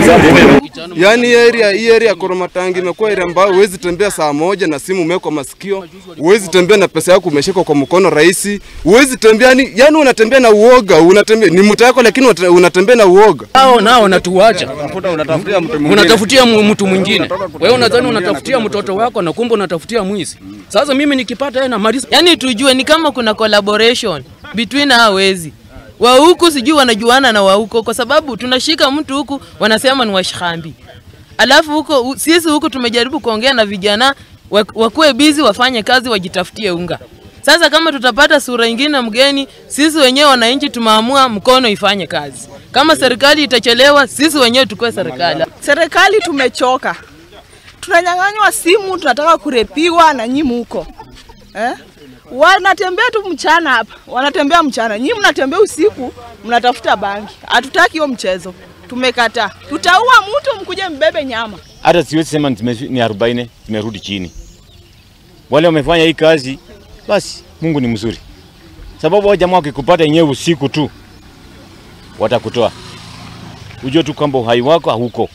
Yaani hii area hii area ya Koromatangi imekuwa area ambayo huwezi tembea saa moja na simu umewekwa masikio, huwezi tembea na pesa yako umeshikwa kwa mkono rahisi, huwezi tembea yani, yani unatembea na uoga, unatembea ni mtu yako lakini unate- unatembea na uoga. Hao nao natuacha, unatafutia mu- mtu mwingine. Wewe unadhani unatafutia mtoto wako na kumbe unatafutia mwizi. Sasa mimi nikipata yeye namaliza. Yaani tujue ni kama kuna collaboration between hao wezi wa huku, sijui wanajuana na wa huko, kwa sababu tunashika mtu huku wanasema ni washikambi, alafu huko u- sisi huku tumejaribu kuongea na vijana wa- wakuwe bizi, wafanye kazi, wajitafutie unga. Sasa kama tutapata sura ingine mgeni, sisi wenyewe wananchi tumeamua mkono ifanye kazi. Kama serikali itachelewa, sisi wenyewe tukue serikali. Serikali tumechoka, tunanyang'anywa simu, tunataka kurepiwa na nyi muko eh? Wanatembea tu mchana hapa, wanatembea mchana, nyi mnatembea usiku, mnatafuta bangi. Hatutaki hiyo mchezo, tumekataa. Tutaua mtu, mkuje mbebe nyama. hata siwezi sema zime- ni arobaini zimerudi chini. Wale wamefanya hii kazi, basi Mungu ni mzuri, sababu hao jamaa wakikupata yenyewe usiku tu watakutoa, ujue tu kwamba uhai wako hauko.